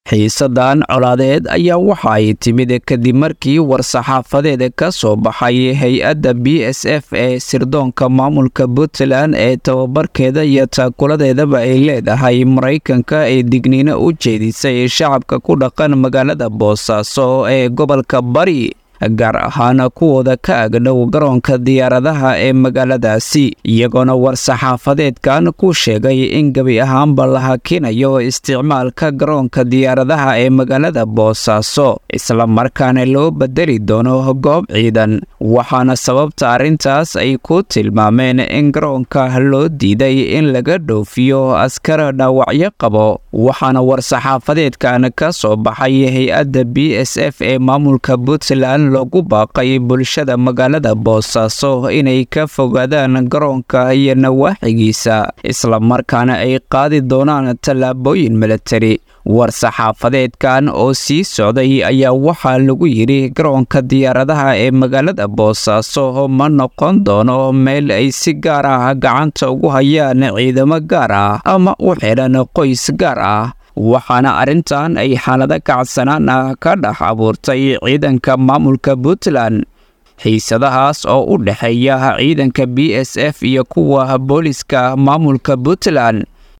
xiisadan colaadeed ayaa waxa ay timid kadib markii war-saxaafadeed ka soo baxay hay-adda b s f ee sirdoonka maamulka puntland ee tababarkeeda iyo taakuladeedaba ay leedahay maraykanka ee digniino u jeedisay shacabka ku dhaqan magaalada boosaaso ee gobolka bari gaar ahaan kuwooda ka agdhow garoonka diyaaradaha ee magaaladaasi iyagoona war-saxaafadeedkan ku sheegay in gebi ahaanba la hakinayo isticmaalka garoonka diyaaradaha ee magaalada boosaaso isla markaana loo bedeli doono goob ciidan waxaana sababta arrintaas ay ku tilmaameen in garoonka loo diiday in laga dhoofiyo askar dhaawacyo qabo waxaana war-saxaafadeedkan ka soo baxay hay-adda b s f ee maamulka puntland loogu baaqay bulshada magaalada boosaaso inay ka fogaadaan garoonka iyo nawaaxigiisa islamarkaana ay qaadi doonaan tallaabooyin militari war-saxaafadeedkan oo sii socday ayaa waxaa lagu yidhi garoonka diyaaradaha ee magaalada boosaaso ma noqon doono meel ay si gaar ah gacanta ugu hayaan ciidamo gaar ah ama u xidhan qoys gaar ah waxaana arrintan ay xaalado kacsanaan ah ka dhex abuurtay ciidanka maamulka puntland xiisadahaas oo u dhexeeya ciidanka b s f iyo kuwa booliska maamulka puntland